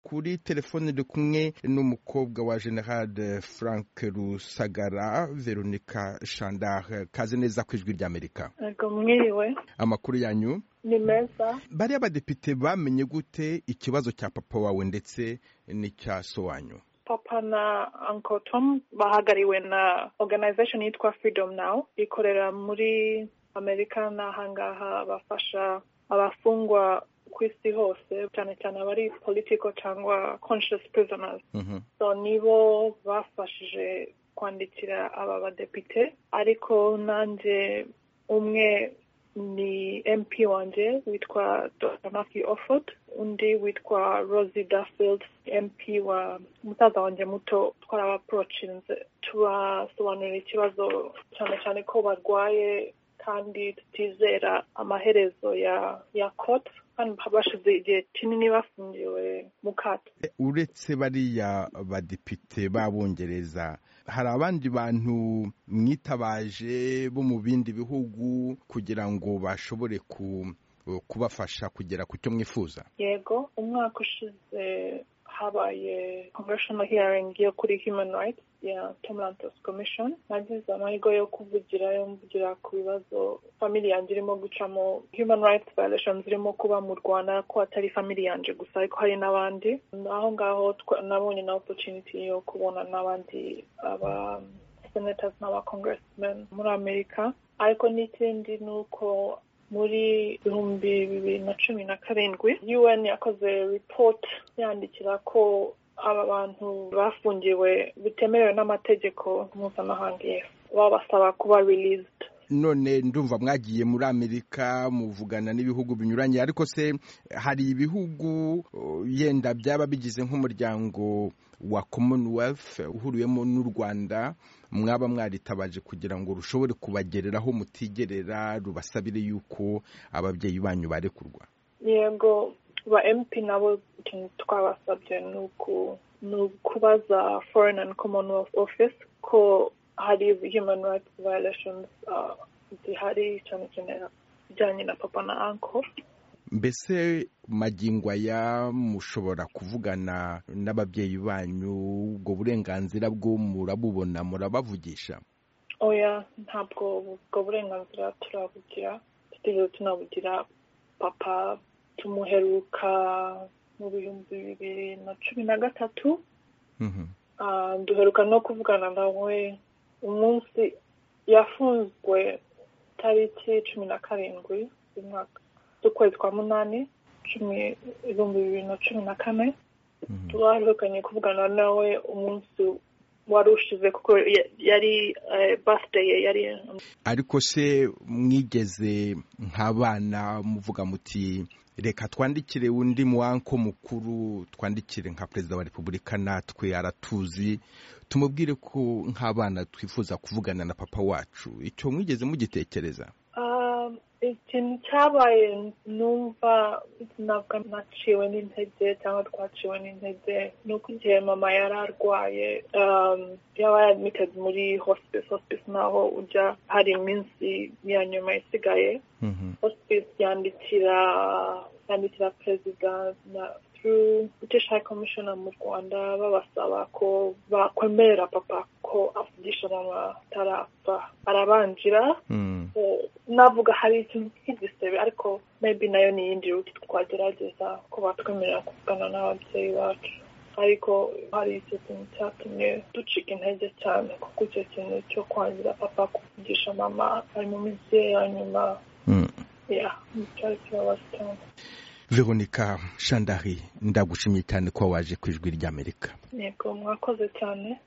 kuri telefone ndi kumwe n'umukobwa wa General Frank Rusagara Veronica Shandar kaze neza ku ijwi ry'Amerika Yego mwiriwe amakuru yanyu ni meza bariya badepite bamenye gute ikibazo cya papa wawe ndetse n'icya so wanyu papa na uncle tom bahagariwe na organization yitwa freedom now ikorera muri amerika n'ahangaha bafasha abafungwa ku isi hose cyane cyane abari political cyangwa conscious prisoners Mhm. so nibo bafashije kwandikira aba badepite ariko nanjye umwe ni mp wanjye witwa dr matthew offord undi witwa rosie duffield mp wa musaza wanjye muto twarabaporochinze tubasobanurira ikibazo cyane cyane ko barwaye kandi tutizera amaherezo ya ya kote kandi bashize igihe kinini bafungiwe mu kato E, uretse bariya badepite b'abongereza hari abandi bantu mwitabaje bo mu bindi bihugu kugira ngo bashobore ku- kubafasha kugera ku cyo mwifuza yego umwaka ushize habaye congressional hearing yo kuri human rights ya tom lantos commission nagize amahirwe yo kuvugira yo mvugira ku bibazo famili yanjye irimo gucamo human rights violations zirimo kuba mu rwanda ko atari famili yanjye gusa ariko hari n'abandi aho ngaho twa- nabonye na opportunity yo kubona n'abandi aba senators n'aba congressmen muri amerika ariko n'ikindi ni uko muri ibihumbi bibiri na cumi na karindwi un yakoze report yandikira ko aba bantu bafungiwe bitemerewe n'amategeko mpuzamahanga yes. babasaba kuba released none ndumva mwagiye muri amerika muvugana n'ibihugu binyuranye ariko se hari ibihugu uh, yenda byaba bigize nk'umuryango wa commonwealth uhuriwemo n'u rwanda mwaba mwaritabaje kugira ngo rushobore kubagereraho mutigerera rubasabire yuko ababyeyi banyu barekurwa yego ba mp nabo ikintu twabasabye ni uku- ni ukubaza foreign and commonwealth office ko hari human rights violations ah, zihari cyane cyane bijyanye na papa na uncle mbese magingo aya mushobora kuvugana n'ababyeyi banyu ubwo burenganzira bwo murabubona murabavugisha oya ntabwo ubwo burenganzira turabugira tutigeze tunabugira papa tumuheruka mu bihumbi bibiri na cumi na gatatu Mhm. Ah, duheruka no kuvugana nawe umunsi yafunzwe tariki cumi na karindwi z'umwaka z'ukwezi kwa munani cumi ibihumbi bibiri na cumi na kane Mhm. twaherukanye kuvugana nawe umunsi wari ushize kuko ya- yari eh, birthday ye yari ariko se mwigeze nk'abana muvuga muti reka twandikire undi muwanko mukuru twandikire nka perezida wa repubulika natwe aratuzi tumubwire ko nk'abana twifuza kuvugana na papa wacu icyo mwigeze mugitekereza Ah, ikintu cyabaye numva ntabwo naciwe n'intege cyangwa twaciwe n'intege ni uko igihe mama yari arwaye um, yaba yadmitted muri hospice hospice naho ujya hari iminsi ya nyuma isigaye hospice yandikira yandikira perezida na through british high commissioner mu rwanda babasaba ko bakwemerera papa ko avugisha mama atarapfa arabanjira Mhm. Eh, navuga hari ikintu cy'igisebe ariko maybe nayo ni iyindi ruti twagerageza ko batwemerera kuvugana n'ababyeyi bacu ariko hari icyo kintu cyatumye ducika intege cyane kuko icyo kintu cyo kwangira papa kuvugisha mama ari mu minsi ye ya nyuma Mhm. ya cyari kibabaza cyane veronica shandari ndagushimye cyane ko waje ku ijwi ry'amerika yego mwakoze cyane